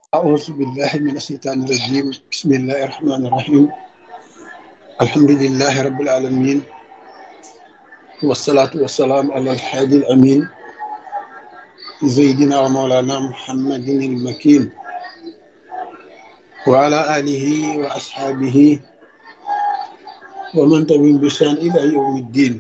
أعوذ بالله من الشيطان الرجيم بسم الله الرحمن الرحيم الحمد لله رب العالمين والصلاة والسلام على الحادي الأمين سيدنا ومولانا محمد المكين وعلى آله وأصحابه ومن تبين بشان إلى يوم الدين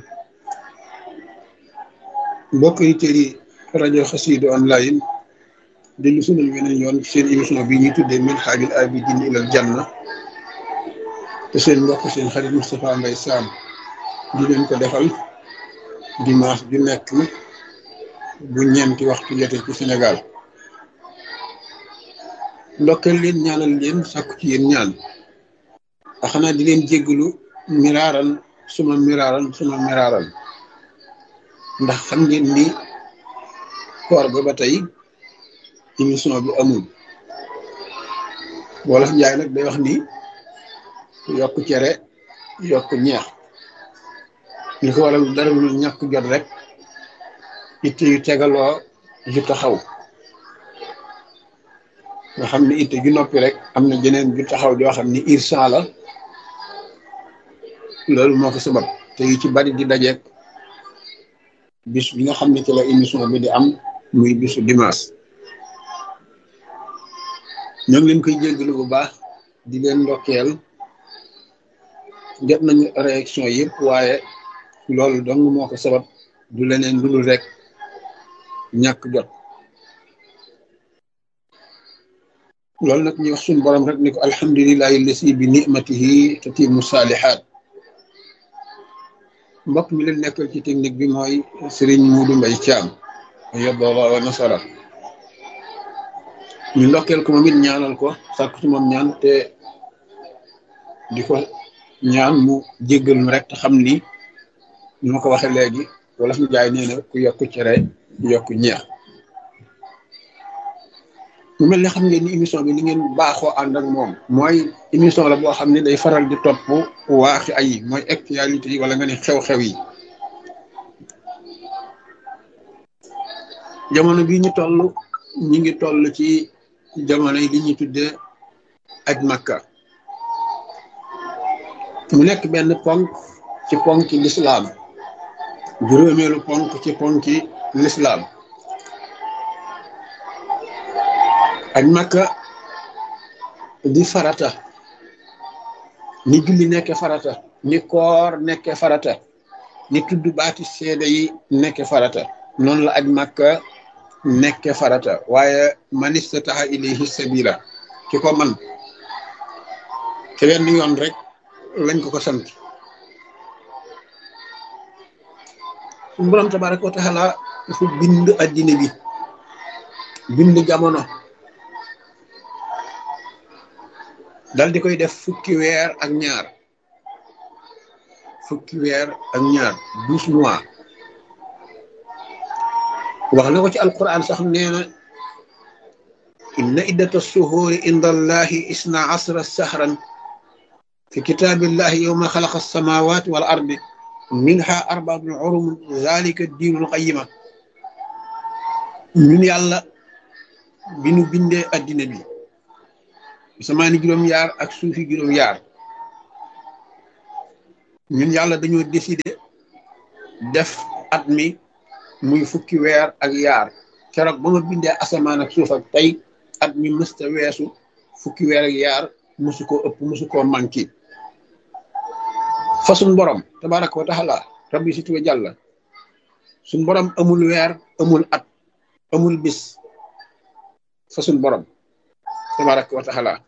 بقي تري راديو خسيد أونلاين dellu sunal weneen yoon seen émission bi ñuy tuddee min xaajul abidin ilal janna te seen mbokk seen xarit Moustapha Mbaye Sam di leen ko defal dimanche ju nekk bu ñeenti waxtu jotee ci Sénégal ndokkeel leen ñaanal leen sàkku ci yéen ñaan a xanaa di leen jéggalu miraaran suma miraaran suma miraaran ndax xam ngeen ni koor ga ba tey émission bi amul wolof njaay nag day wax ni yokk cere yokk ñeex li ko waral dara lu ñàkk jot rek itte yu tegaloo ju taxaw nga xam ne itte ju noppi rek am na jeneen ju taxaw joo xam ni irsan la loolu moo ko sabab te yu ci bari di dajeek bis bi nga xam ne ci la émission bi di am muy bisu dimanche ñoo ngi leen koy jéggalu bu baax di leen ndokkeel jot nañu réaction yëpp waaye loolu dong moo ko sabab du leneen lu dul rek ñàkk jot loolu nag ñu wax suñu borom rek ni ko alhamdulilahi lasi bi nimatihi tatimu saalihaat mbokk mi leen nekkal ci technique bi mooy Serigne Modou Mbaye Thiam yoboola wa nasara ñu ndokkeel ko moom it ñaanal ko sàkku ci moom ñaan te di ko ñaan mu jéggal mu rek te xam ni ñu ma ko waxee léegi wala fi jaay nee na ku yokk cere yokk ñeex mu mel ne xam ngeen ni émission bi li ngeen baaxoo ànd ak moom mooy émission la boo xam ne day faral di topp waaxi ay mooy actualité yi wala nga ne xew-xew yi jamono bii ñu toll ñi ngi toll ci jamono yi li ñuy tuddee aj makka mu nekk benn ponk ci ponki lislaam juróomeelu ponk ci ponki lislaam aj makka di farata ni julli nekke farata ni koor nekke farata ni tudd baati seede yi nekke farata noonu la aj makka nekke farata waaye man istataha ilayhi sabila ki ko man te wenn yoon rek lañ ko ko sant suñu borom tabaraka wa taala dafa bind addina bi bind jamono dal di koy def fukki weer ak ñaar fukki weer ak ñaar douze mois wax na ko ci alquran sax nee na inna iddata suhuuri inda allahi isna asra sahran fi kitaabillahi yowma xalaqa alsamawati wal ardi minha arbaatun urum zalika diinul qayima ñun yàlla bi nu bindee addina bi samaani juróom-yaar ak suufi juróom-yaar ñun yàlla dañoo décider def at mi muy fukki weer ak yaar keroog ba ma bindee asamaan ak suuf ak tey at mi mësta weesu fukki weer ak yaar musu koo ëpp musu koo manqué fa suñ borom tabaraka wa taala rabbi si tuwa jàlla suñ borom amul weer amul at amul bis fa suñ borom tabaraka wa taala